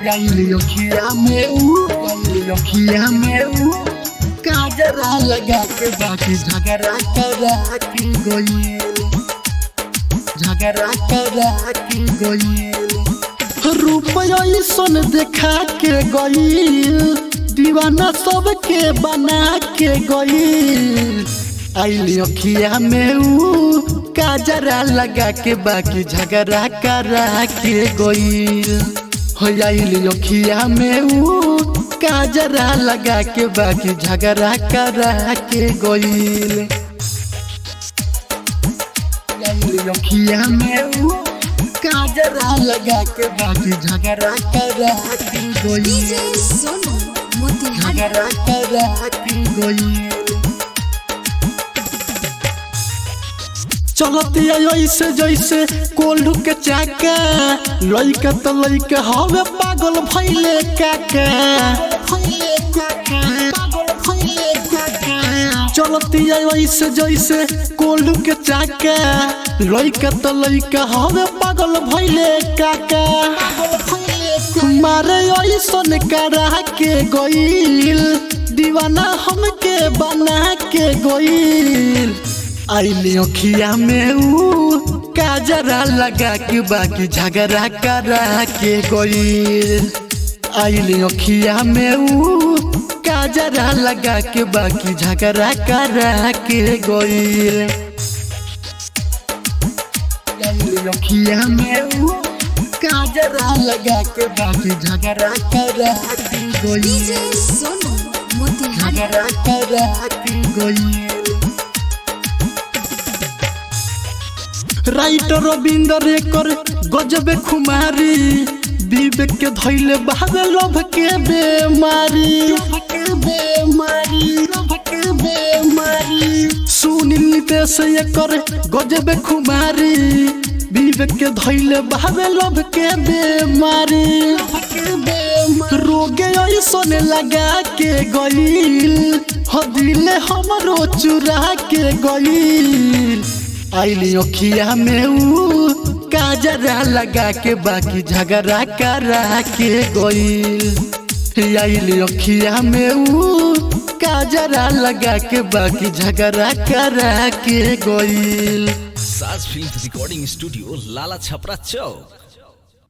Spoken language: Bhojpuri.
गईली अखिया में ऊ गईली अखिया में ऊ काजरा लगा के बाकी झगड़ा करा के गई झगड़ा करा के गई रुपया सन देखा के गई दीवाना सबके बना के गई आइली अखिया में ऊ काजरा लगा के बाकी झगड़ा करा के गई हो आइली अखिया में ऊ काजरा लगा के बाकी झगड़ा करा के गई आइली अखिया में ऊ काजरा लगा के बाकी झगड़ा करा के गई डीजे सोनू मोतिहारी झगड़ा करा के गई चलती ऐसे जैसे कोल्हू के चाका लइका तो लइका हवे पागल भइले काका भइले काका पागल भइले काका चलती ऐसे जैसे कोल्हू के चाका लइका तो लइका हवे पागल भइले काका मारे ऐसन करा के गईल दीवाना हमके बना के गईल आइली अखिया में ऊ काजरा लगा के बाकी झगड़ा करा के गईल आइली अखिया में ऊ काजरा लगा के बाकी झगड़ा करा के गईल आइली अखिया में ऊ काजरा लगा के बाकी झगड़ा करा के गईल डीजे सोनू मोतिहारी झगड़ा करा के गईल राइटर रविंदर एकर गजबे खुमारी विवेक के धैले बहावे लोभ के बेमारी सुनील नितेश एकर गजबे खुमारी विवेक के धैले बहावे लोभ के बेमारी रोगे ऐसन लगा के गईल हो दिले हमरो चुरा के गईल आइली अखिया में ऊ काजरा लगा के बाकी झगड़ा करा के गईल आइली अखिया में ऊ काजरा लगा के बाकी झगड़ा करा के गईल Saaj film recording studio Lala Chhapra चौक